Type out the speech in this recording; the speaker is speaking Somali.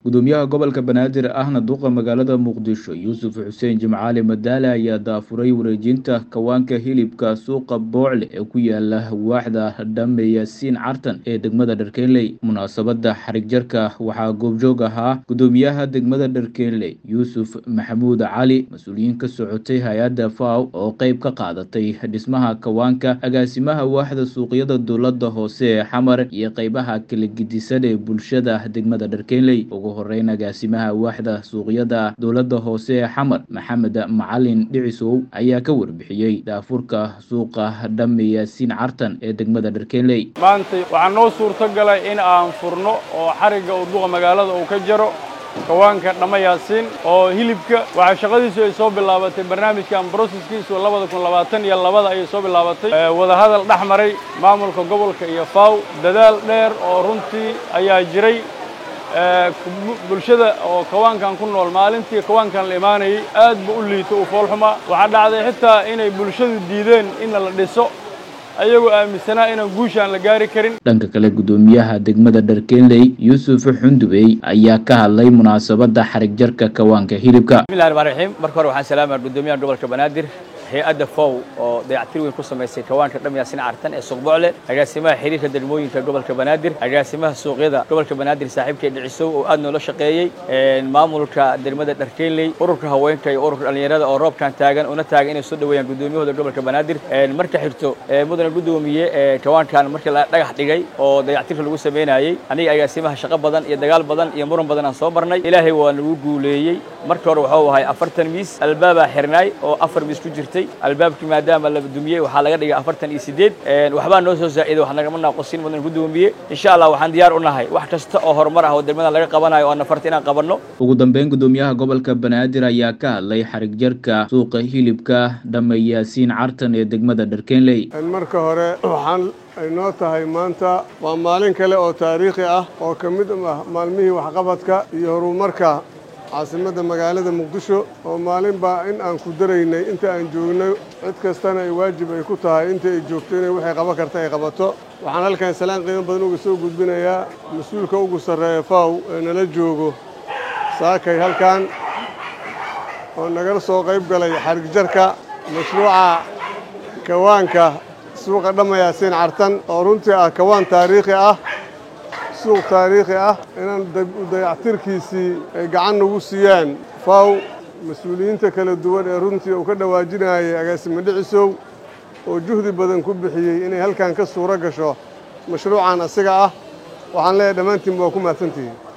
gudoomiyaha gobolka banaadir ahna duqa magaalada muqdisho yuusuf xuseen jimcaali madaale ayaa daafuray wareejinta kawaanka hilibka suuqa boocle ee ku yaala waaxda dhame yaasiin cartan ee degmada dharkeenley munaasabada xarig jarka waxaa goobjoog ahaa gudoomiyaha degmada dharkeenley yuusuf maxamuud cali mas-uuliyiin ka socotay hay-adda faw oo qeyb ka qaadatay dhismaha kawaanka agaasimaha waaxda suuqyada dowlada hoose ee xamar iyo qeybaha kala gidisan ee bulshada degmada dharkeenley ugu horeyn agaasimaha waaxda suuqyada dowlada hoose ee xamar maxamed macalin dhicisow ayaa ka warbixiyey daafurka suuqa dhame yaasiin cartan ee degmada dharkeenley maanta waxaa noo suurto galay in aan furno oo xarigga uu duqa magaalada uu ka jaro kawaanka dhama yaasiin oo hilibka waxaa shaqadiisu ay soo bilaabatay barnaamijkan broseskiisu labada kun labaatan iyo labada ayay soo bilaabatay wadahadal dhex maray maamulka gobolka iyo faw dadaal dheer oo runtii ayaa jiray bulshada oo kawaankan ku nool maalintii kawaankan la imaanayay aad bu u liito uu foolxumaa waxaa dhacday xitaa inay bulshadu diideen inna la dhiso ayagoo aaminsanaa inaan guushaan la gaari karin dhanka kale gudoomiyaha degmada dharkeenley yuusuf xundubey ayaa ka hadlay munaasabada xarig jarka kawaanka hilibka bismillahi raxmaan raxiim marka hore waxaan salaamaya gudoomiyaha gobolka banaadir hay-adda fow oo dayactir weyn ku samaysay kawaanka dham yaasin cartan ee suuq bocle agaasimaha xiriirka degmooyinka gobolka banaadir agaasimaha suuqyada gobolka banaadir saaxiibkay dhicisow oo aad noola shaqeeyey maamulka degmada dharkeenley ururka haweenka iyo ururka dhallinyarada oo roobkan taagan una taagan inay soo dhaweeyaan gudoomiyahooda gobolka banaadir marka xigto mudane gudoomiye kawaankan markii la dhagax dhigay oo dayactirka lagu sameynayey aniga agaasimaha shaqo badan iyo dagaal badan iyo muran badan aan soo marnay ilaahay waa nagu guuleeyey marka hore waxuu ahay afartan miis albaabaa xirnaay oo afar miis ku jirtay albaabkii maadaama la dumiyey waxaa laga dhigay afartan iyo sideed waxbaa noo soo zaa'iday wax nagama naaqusin mudan gudoomiye insha allah waxaan diyaar u nahay wax kasta oo horumar ah oo degmadan laga qabanayo oo nafarta inaan qabanno ugu dambeyn gudoomiyaha gobolka banaadir ayaa ka hadlay xarig jarka suuqa hilibka dhame yaasiin cartan ee degmada dharkeenley marka hore waxaan ay noo tahay maanta waa maalin kale oo taariikhi ah oo ka mid ah maalmihii waxqabadka iyo horumarka caasimadda magaalada muqdisho oo maalinbaa in aan ku daraynay inta aan joognay cid kastana ay waajib ay ku tahay inta ay joogto inay waxay qaban karta ay qabato waxaan halkan salaan qiimo badan uga soo gudbinayaa mas-uulka ugu sarreeya faw ee nala joogo saakay halkan oo nagala soo qayb galay xarig jarka mashruuca kawaanka suuqa dhammayaasiin cartan oo runtii ah kawaan taariikhi ah suuq taariikhi ah inaan dayactirkiisii ay gacan nagu siiyaan faw mas-uuliyiinta kala duwan ee runtii uu ka dhawaajinayay agaasimo dhicisow oo juhdi badan ku bixiyey inay halkan ka suuro gasho mashruucan asiga ah waxaan leeyahay dhammaantiin waa ku mahadsantihiin